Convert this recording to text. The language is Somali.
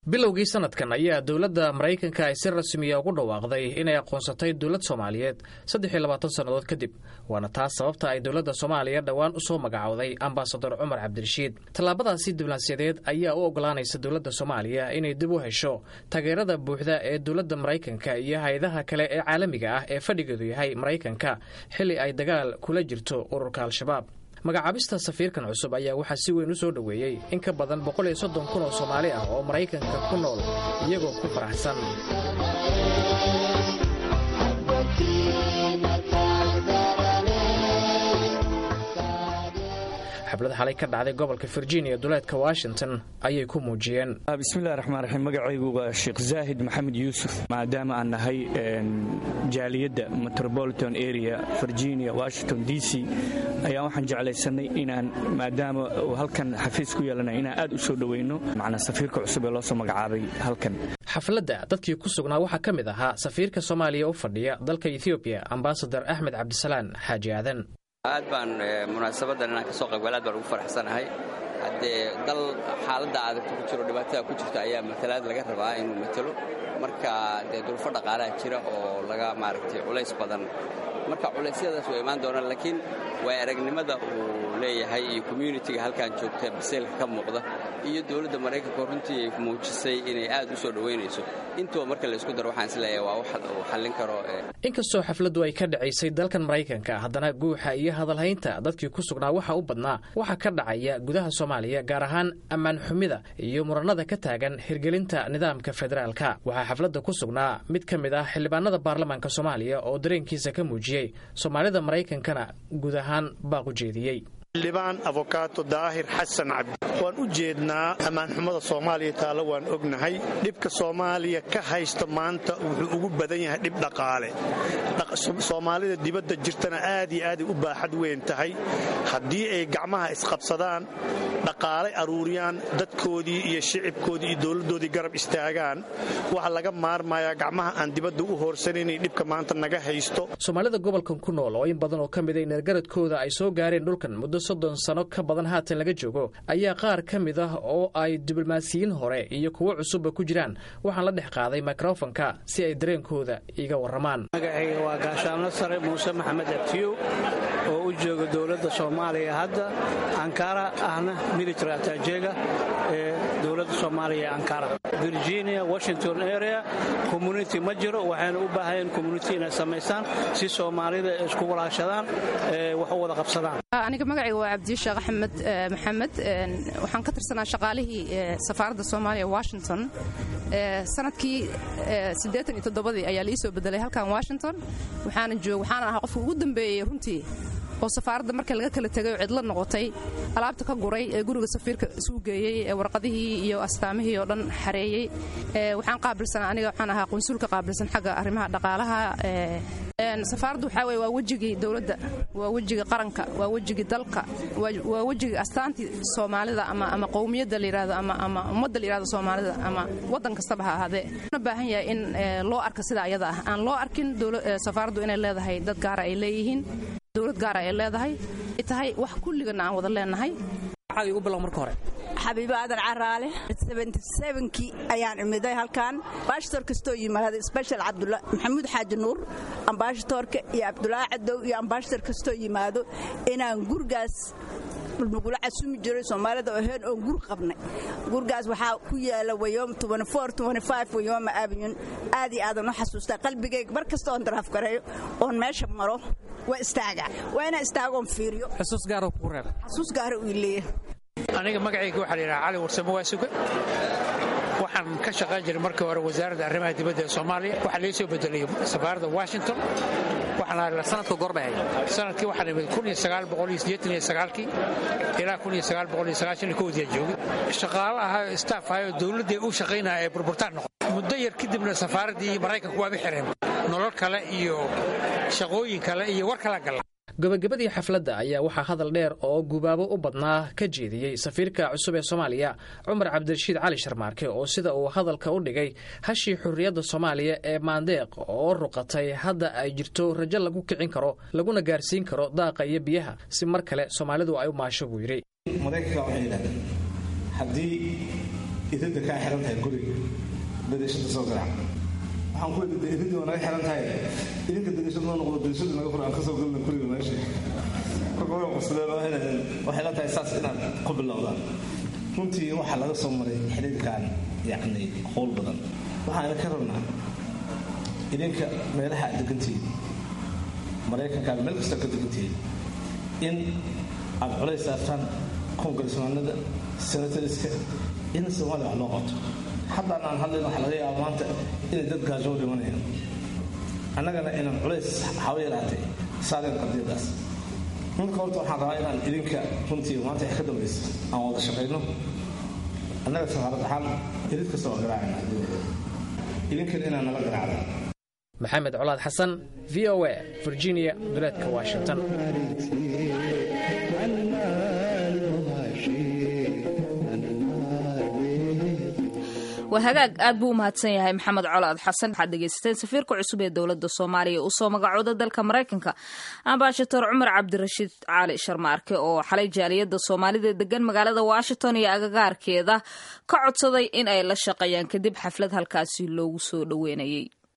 bilowgii sanadkan ayaa dowladda maraykanka ay si rasmiya ugu dhawaaqday inay aqoonsatay dowlad soomaaliyeed saddex iyo labaatan sannadood kadib waana taas sababta ay dowladda soomaaliya dhowaan u soo magacowday ambasador cumar cabdirashiid tallaabadaasi diblomaasiyadeed ayaa u ogolaanaysa dowladda soomaaliya inay dib u hesho taageerada buuxda ee dowladda maraykanka iyo hay-adaha kale ee caalamiga ah ee fadhigeedu yahay maraykanka xilli ay dagaal kula jirto ururka al-shabaab magacaabista safiirkan cusub ayaa waxaa si weyn u soo dhoweeyey in ka badan boqol iyo soddon kun oo soomaali ah oo maraykanka ku nool iyagoo ku faraxsan xaflad xalay ka dhacday gobolka virginia duleedka washington ayay ku muujiyeen bismillahi raxmaan raxiim magacaygu waa sheekh zaahid maxamed yuusuf maadaama aan nahay jaaliyadda metropolitan area virginia washington d c ayaa waxaan jeclaysanay inaan maadaama halkan xafiis ku yeelana inaan aad u soo dhoweyno macnaa safiirka cusub ee loo soo magacaabay halkan xafladda dadkii ku sugnaa waxaa ka mid ahaa safiirka soomaaliya u fadhiya dalka ethoobiya ambasadar axmed cabdisalaan xaaji aadan aad baan munaasabadan inaan ka soo qaybgal aad baan ugu faraxsanahay haddee dal xaaladda adagta ku jiro dhibaatada ku jirta ayaa matalaad laga rabaa inuu matalo marka dee duruufo dhaqaalaha jira oo laga maaragtay culays badan marka culeysyadaas waa imaan doonaan laakiin waa aragnimada uu leeyahay iyo communitiga halkan joogta baseylka ka muuqda iyo dowladda maraykanka runtii ay muujisay inay aad u soo dhoweynayso intuba marka laysku daro waxaan isleeyahay waa wax uu xallin karo inkastoo xafladdu ay ka dhacaysay dalkan maraykanka haddana guuxa iyo hadalhaynta dadkii ku sugnaa waxa u badnaa waxaa ka dhacaya gudaha soomaaliya gaar ahaan ammaan xumida iyo muranada ka taagan hirgelinta nidaamka federaalka waxaa xafladda ku sugnaa mid ka mid ah xildhibaanada baarlamaanka soomaaliya oo dareenkiisa ka muujiyey soomaalida maraykankana guud ahaan baaq u jeediyey xildhibaan afokaato daahir xasan cabdi waan u jeednaa ammaanxumada soomaaliya taalo waan ognahay dhibka soomaaliya ka haysta maanta wuxuu ugu badan yahay dhib dhaqaale soomaalida dibadda jirtana aad iyo aaday u baaxad weyn tahay haddii ay gacmaha isqabsadaan dhaqaale aruuriyaan dadkoodii iyo shicibkoodii iyo dowladdoodii garab istaagaan waxa laga maarmayaa gacmaha aan dibadda u hoorsanaynay dhibka maanta naga haysto soomaalida gobolkan ku nool oo in badan oo ka mida ineergaradkooda ay soo gaareen dhulkan muddo soddon sano ka badan haatan laga joogo ayaa qaar ka mid ah oo ay diblomaasiyiin hore iyo kuwo cusubba ku jiraan waxaan la dhex qaaday mikrofonka si ay dareenkooda iga warramaan magacayga waa gaashaanlo sare muuse maxamed abtiyow oo u jooga dowladda soomaaliya hadda ankara ahna military atajeega ee dowladda soomaaliya ee ankara virginia washington area community ma jiro waxayna u baahayeen community inay samaystaan si soomaalida isku walaashadaan wax u wada qabsadaan aniga magacayga waa cabdi sheekh axmed maxamed waxaan ka tirsanaa shaqaalihii safaaradda soomaaliya washington sanadkii siddeetan iyo toddobadii ayaa la ii soo bedelay halkan washington waxaana joog waxaana ahaa qofka ugu dambeeyey runtii oo safaaradda marka laga kala tegay oo cidla noqotay alaabta ka guray ee guriga safiirka isugu geeyey ee warqadihii iyo astaamihii oo dhan xareeyey waxaan qaabilsanaa aniga waxaan ahaa qunsulka qaabilsan xagga arrimaha dhaqaalaha safaaraddu waxaa weye waa wejigii dowladda waa wejigii qaranka waa wejigii dalka waa wejigii astaantii soomaalida ama ama qowmiyadda la yidhahdo ama ama ummadda la yidhahdo soomaalida ama waddan kastaba ha ahaadee una baahan yahay in loo arka sida ayada ah aan loo arkin safaaraddu inay leedahay dad gaara ay leeyihiin dowlad gaara ay leedahay ay tahay wax kulligana aan wada leenahay xabiibo aadan caraale kii ayaan imiday halkan baashtor kastoo yimaado sbeshal maxamuud xaaji nuur ambaashatoorka iyo cabdulaahi cadow iyo ambaashtor kastoo yimaado inaan gurigaas nagula casumi jiray soomaalida oheen oon gur qabnay gurgaas waxaa ku yaala wayoom wayooma aabiyun aad iyo aadan u xasuustaa qalbigayga mar kasta oon daraaf gareeyo oon meesha maro waa istaaga waa inaan istaagoon fiiriyo xusuus gaaro kugu reeb xasuus gaara uu leeyahay aniga magacayga waxaa la yidhaha cali warsamo waasuga waxaan ka shaqayn jiray markii hore wasaaradda arrimaha dibadda ee soomaaliya waxaa laga soo bedelay safaaradda washington sanadka goorbay ahayd sanadkii waxaan imid kii ilaa kodiya joogay shaqaalo ahaa staff ahayoo dowladday u shaqaynaya ee burburtaan noqon muddo yar kadibna safaaraddii maraykanku waaba xireen nolol kale iyo shaqooyin kale iyo war kala galla gabagabadii xafladda ayaa waxaa hadal dheer oo gubaabo u badnaa ka jeediyey safiirka cusub ee soomaaliya cumar cabdirashiid cali sharmaarke oo sida uu hadalka u dhigay hashii xurriyadda soomaaliya ee maandeeq oo ruqatay hadda ay jirto rajo lagu kicin karo laguna gaarsiin karo daaqa iyo biyaha si mar kale soomaalidu ay u maasho buu yidhi maraykanka waxay yidhahdeen haddii iridda kaa xiran tahay guriga dariishada soo garaac waxaan ku weydiiday iridda waa naga xiran tahay idinka dariishada noo noqdo dariishada naga fura aan kasoo galna guriga meesha marka way qosleen waxay la tahay saas inaad ku bilowdaan runtii waxaa laga soo maray xiriirkan yacni qowl badan waxaana ka rabnaa idinka meelaha aad degantihiin maraykankaan meel kasta ka degantihiin in aad culays saartaan kongaresmaanada senatariska in soomaaliya wax loo qabto haddaan aan hadlayn waxa laga yaaba maanta inay dad gaajoo dhimanayaan annagana inaan culays haba yaraatay saareen qadiyadaas marka horta waxaan rabaa inaan idinka runtii maanta wax ka dambaysa aan wada shaqayno annaga safaarad ahaan irid kasta waa garaacayna idinkana inaan nala garaacda maxamed colaad xasan v o a virginia duleedka washington waa hagaag aad buu u mahadsan yahay maxamed colaad xasan waxaad dhegaysateen safiirka cusub ee dowladda soomaaliya uu soo magacooda dalka maraykanka ambaashator cumar cabdirashiid cali sharmaarke oo xalay jaaliyadda soomaalida degan magaalada washington iyo agagaarkeeda ka codsaday in ay la shaqeeyaan kadib xaflad halkaasi loogu soo dhoweynayay